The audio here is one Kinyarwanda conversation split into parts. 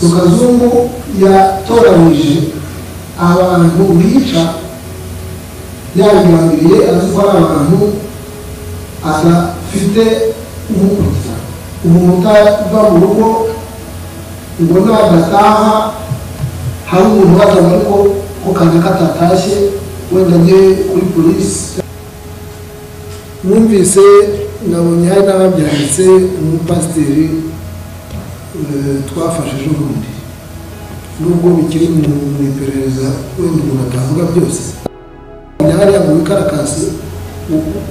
rukazungu yatoranije abantu bica yabigambiriye azi ko ari abantu adafite umukuriza umuntu utava mu rugo ubona adataha hari umuntu ubazaga ariko ko kaza katatashye wenda ajye kuri polisi numvise nabonye hari n'ababyanditse umupasiteri twafashije ubundi nubwo bikiri mu iperereza wenda umuntu atavuga byose hariya mu bikarakasi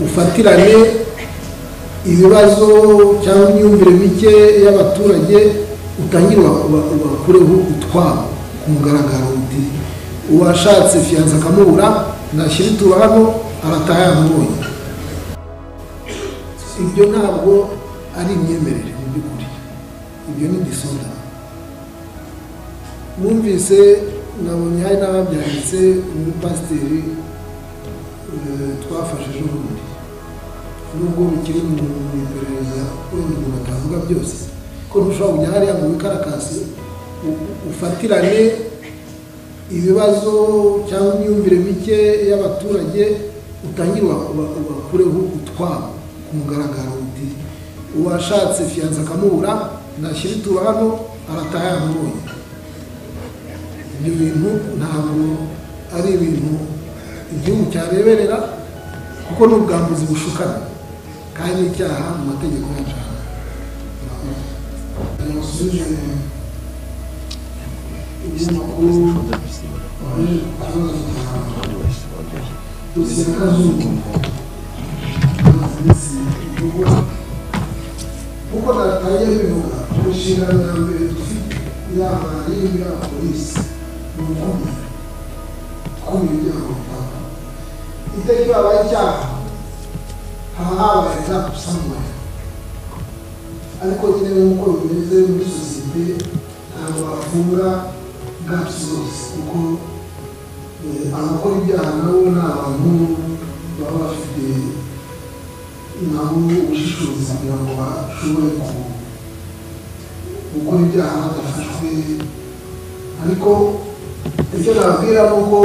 ufatirane ibibazo cyangwa imyumvire mike y'abaturage utangire ubakureho utwabo ku mugaragaro uti uwashatse fiyanza akamubura nashyira itura hano arataha yamubonye ibyo ntabwo ari imyemerere mu by'ukuri ibyo ni disoda numvise nabonye hari n'ababyanditse umupasiteri twafashije ubundi nubwo bikiri mu iperereza wenda umuntu atavuga byose ko ntushobora kujya hariya mu bikarakasi ufatirane ibibazo cyangwa imyumvire mike y'abaturage utangire ubakureho utwabo ku mugaragaro uti uwashatse fiyanza akamubura nashyira itura hano arataha yamubonye ibyo bintu ntabwo ari ibintu igihugu cyareberera kuko ni ubwambuzi bushukana kandi n'icyaha mu mategeko yacu jenoside ibinyamakuru ikibazo cya dosiye ya kazungu kuko natangiye bivuga inshingano ya mbere dufite yaba ari iy'aba polisi ni ukumira kumira ibyaha bitanga iteka iyo habaye icyaha haba habaye za samwere ariko nyine nk'uko bimeze muri sosiyete ntabwo bafungura gapusi zose kuko abakora ibyaha nabo ni abantu baba bafite nabo ubushishozi kugira ngo bashobore gukora ibyaha badafashwe ariko icyo nababwira ni uko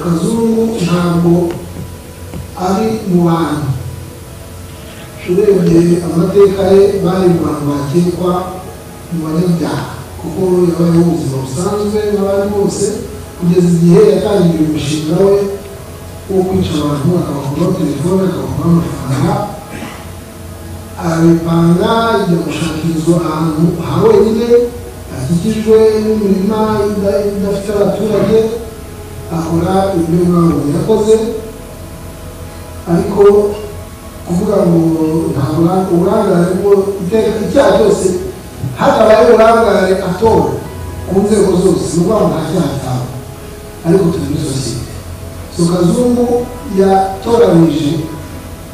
kazungu ntabwo ari mu bantu urebye amateka ye bari mu bantu bakekwa mu banyabyaha kuko yabayeho ubuzima busanzwe n'abandi bose kugeza igihe yatangiye umushinga we wo kwica abantu akabakuraho telefone akabakuraho amafaranga arabipanga ajya gushakirwa ahantu ha wenyine akikijwe n'imirima idafite abaturage ahora ibyo ntabwo yakoze ariko kuvuga ngo ntabwo uburangare bwo iteka icyaha cyose hatabaye uburangare atora ku nzego zose ni ukuvuga ngo nta cyaha ataba ariko turi muri sosiyete so kazungu yatoranije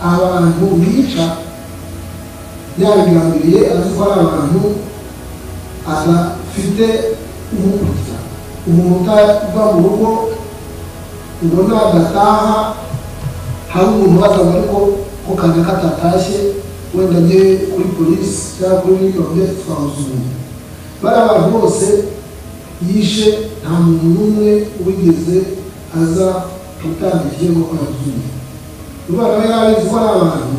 abantu bica yabigambiriye azi ko ari abantu adafite umukuriza umuntu utava mu rugo ubona adataha hari umuntu ubazaga ariko ko kaza katatashye wenda ajye kuri polisi cyangwa kuri biriya byose twamusubiye bariya bantu bose yishe nta muntu n'umwe wigeze aza gutanga ikirego ko yazuye urwego rero yarabizi ko ari abantu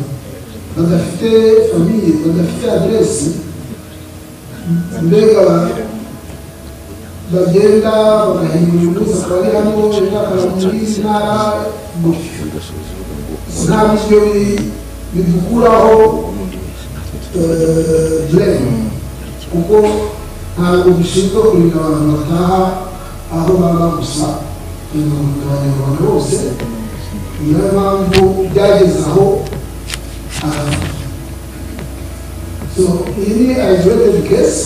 badafite famiye badafite aderesi mbega bagenda bagahindura umunsi akaba ari hano ejo akaba muri ntara gutyo nta biryo bidukuraho direni kuko ntabwo bishinzwe kurinda abantu bataha aho baba gusa ibintu abanyarwanda bose niyo mpamvu byageze aho so iyi ni isolated case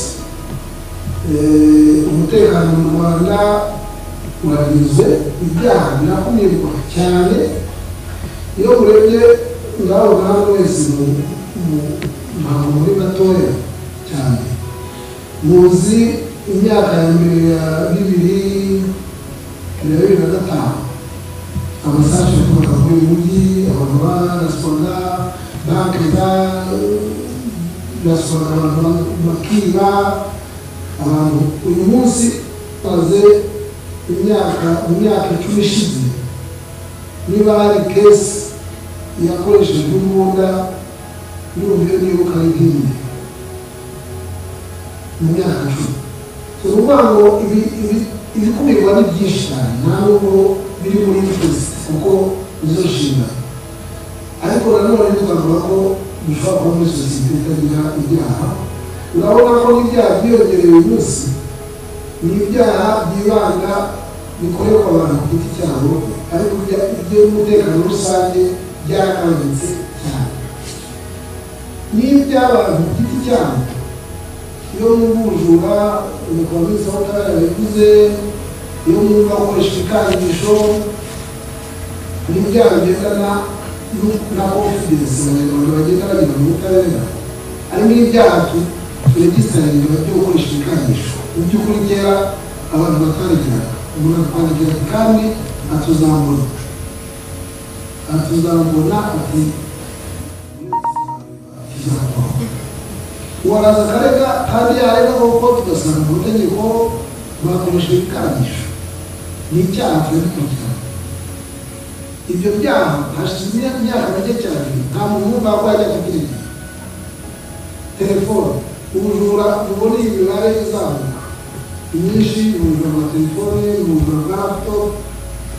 umutekano mu rwanda uragizwe ibyaha birakumirwa cyane iyo urebye ngaho ngaho wese ntabwo muri gatoya cyane muzi imyaka ya mbere ya bibiri na bibiri na gatanu amasaje yakoraga muri uyu mujyi abantu ba rasitora banke za rasitora abantu bakiba abantu uyu munsi maze imyaka imyaka icumi ishize niba hari kesi yakoreshejwe imbunda n'ubu nibuka ari nk'iyi mu myaka icumi ni ukuvuga ngo ibi ibi ibikumirwa ni byinshi cyane nta nubwo biri muri twese kuko nizo nshinga ariko nanone twavuga ko bishobora kuba muri sosiyete itagira ibyaha urabona ko n'ibyaha byiyongereye uyu munsi ni ibyaha byibanda bikorerwa abantu ku giti cyabo ariko iby'umutekano rusange byarakangitse cyane n'iby'abantu ku giti cyabo iyo mwumva ubujura umukobwa wese aho utari yabivuze iyo mwumva akoresha ibikangisho ni ibyaha bigendana na confidence abanyarwanda bagenda bagira mu butabera harimo ibyaha turegisitaringa byo gukoresha ibikangisho mu by'ukuri kera abantu batarigiraga umuntu atwandikiraga kandi atuzamura atuzamura ati uwaraza akarega kandi yarega kuko tugasanga mu mategeko bakoresha ibikangisho ni icyaha twari kugira ibyo byaha hashize imyaka mike cyane nta muntu wumva ko yajya kubyirinda telefone ubujura ubona iyi mibare izamuka imyinshi ubujura bwa telefone ubujura bwa laptop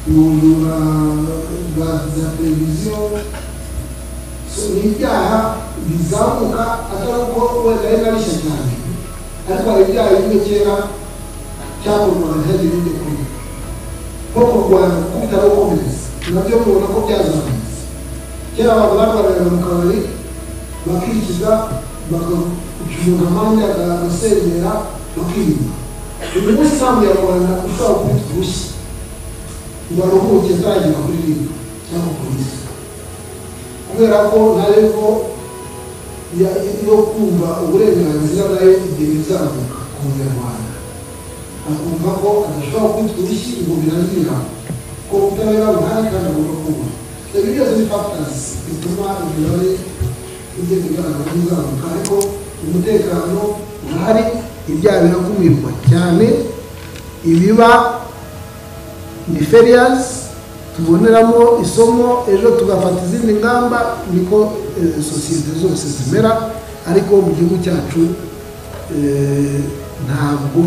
ubujura bwa za televiziyo ni ibyaha bizamuka atari uko wenda ari na bishya cyane ariko hari ibyaha bimwe kera cyakorwaga ntihagire ibyo kurya nko kurwanya gukubita no gukomeretsa nabyo mubona ko byazamutse kera abantu barwariraga mu kabari bakikiza bakacuruza amande agasenyera bakirinda uyu munsi ntabwo nyarwanda ushobora kubita urushyi ngo aruhuke ataragira kuririmba cyangwa kurisa kubera ko na revo yo kumva uburenganzira nayo igihe izamuka ku munyarwanda akumva ko adashobora kubita urushyi ngo biraziramo ubutabera buhari kandi agomba kuba ibi byose ni factors bituma imibare igenda igaragara izamuka ariko umutekano urahari ibyaha birakumirwa cyane ibiba ni ferias tuboneramo isomo ejo tugafata izindi ngamba niko sosiyete zose zimera ariko mu gihugu cyacu ntabwo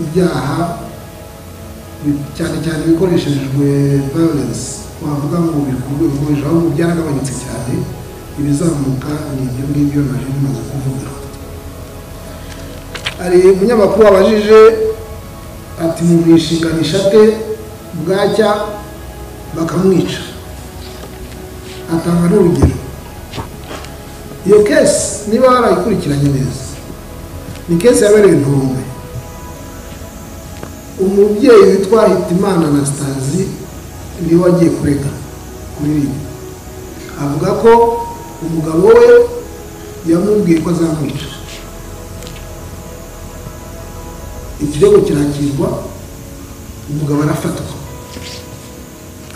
ibyaha cyane cyane ibikoreshejwe violence wavuga ngo bikubwira ahubwo byaragabanyutse cyane ibizamuka ni ibyo ngibyo naje bimaze kuvuga hari umunyamakuru wabajije ati mu bwishinganisha ate bwacya bakamwica atanga n'urugero iyo kesi niba warayikurikiranye neza ni kesi yabereye intombe umubyeyi witwa hitimana anastasi niwe wagiye kurega kuririmba avuga ko umugabo we yamubwiye ko azamwica ikirego kirakirwa umugabo arafatwa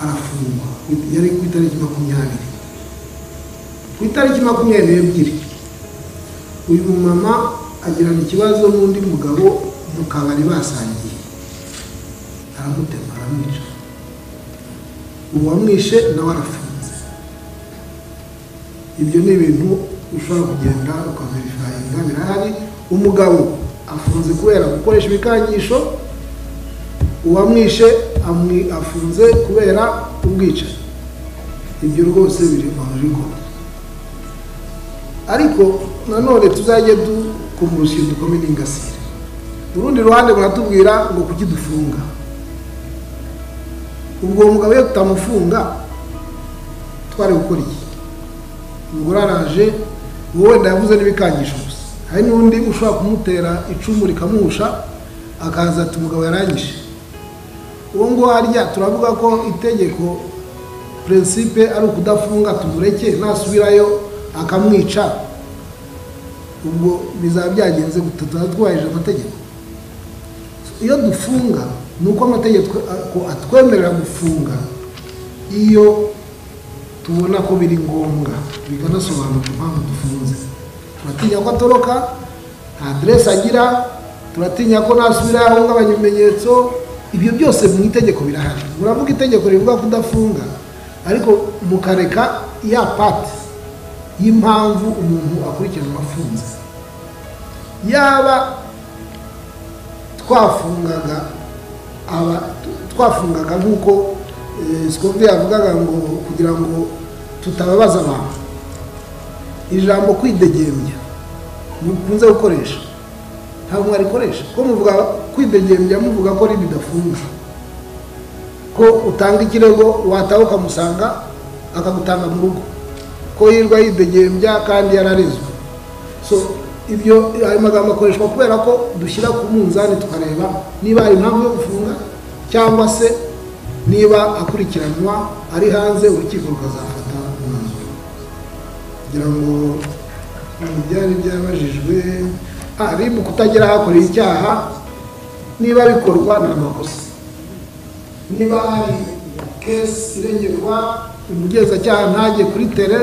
arafungwa yari ku itariki makumyabiri ku itariki makumyabiri n'ebyiri uyu mumama agirana ikibazo n'undi mugabo mu kabari basangiye aramutema aramwica uwamwishe nawe arafunze ibyo ni ibintu ushobora kugenda ukaverifayinga birahari umugabo afunze kubera gukoresha ibikangisho uwamwishe afunze kubera ubwicanyi ibyo rwose biri mu rugo ariko nanone tuzajye dukoma urushinge dukome n'ingasire urundi ruhande baratubwira ngo kuki dufunga ubwo uwo mugabo iyo tutamufunga twari gukora iki umugore araje uwo wenda yavuze n'ibikangisho gusa hari n'undi ushobora kumutera icumu rikamuhusha akaza ati umugabo yarangije uwo nguwo harya turavuga ko itegeko prinsipe ari ukudafunga tumureke nasubirayo akamwica ubwo bizaba byagenze gutataza twubahirije amategeko iyo dufunga ni uko amategeko atwemerera gufunga iyo tubona ko biri ngombwa bikanasobanura impamvu dufunze turatinya ko atoroka nta aderesi agira turatinya ko nasubira yahungabanya ibimenyetso ibyo byose mu itegeko birahari muravuga itegeko rivuga kudafunga ariko mukareka ya pati y'impamvu umuntu akurikiranwa afunze yaba twafungaga aba twafungaga nk'uko sikovide yavugaga ngo kugira ngo tutababaza abantu ijambo kwidegembya mukunze gukoresha ntabwo mwarikoresha ko muvuga kwidegembya muvuga ko ribidafunga ko utanga ikirego wataha ukamusanga akagutanga mu rugo ko yirwa yidegembya kandi yararezwe so ibyo ayo magambo akoreshwa kubera ko dushyira ku munzani tukareba niba hari impamvu yo gufunga cyangwa se niba akurikiranwa ari hanze urukiko rukazafata umwanzuro kugira ngo byari byabajijwe aribu kutagira ahakoreye icyaha niba bikorwa ni amakosa niba hari kesi irengerwa umugenzacyaha ntajye kuri tere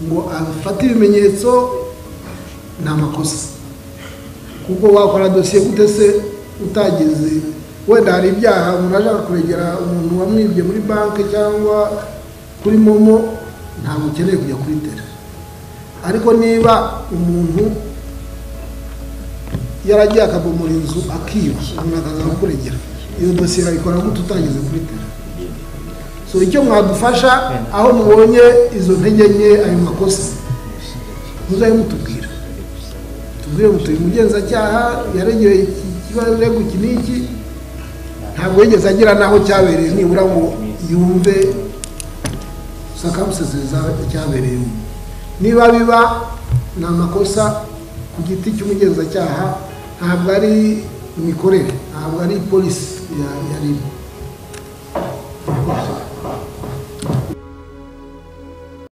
ngo afate ibimenyetso ni amakosa kuko wakora dosiye gute se utageze wenda hari ibyaha umuntu ashaka kuregera umuntu wamwibye muri banki cyangwa kuri momo ntabwo ukeneye kujya kuri tere ariko niba umuntu yaragiye akabomora inzu akiba umuntu akaza kukuregera iyo dosiye bayikora gute utageze kuri tere so icyo mwadufasha aho mubonye izo ntege nke ayo makosa muzabe mutubwira tubwire mutuye umugenzacyaha yaregeye ikibazo iki n'iki ntabwo yigeze agira n'aho cyabereye nibura ngo yumve gusa akamusezereza icyabereyemo niba biba ni amakosa ku giti cy'umugenzacyaha ntabwo ari imikorere ntabwo ari polisi yarimo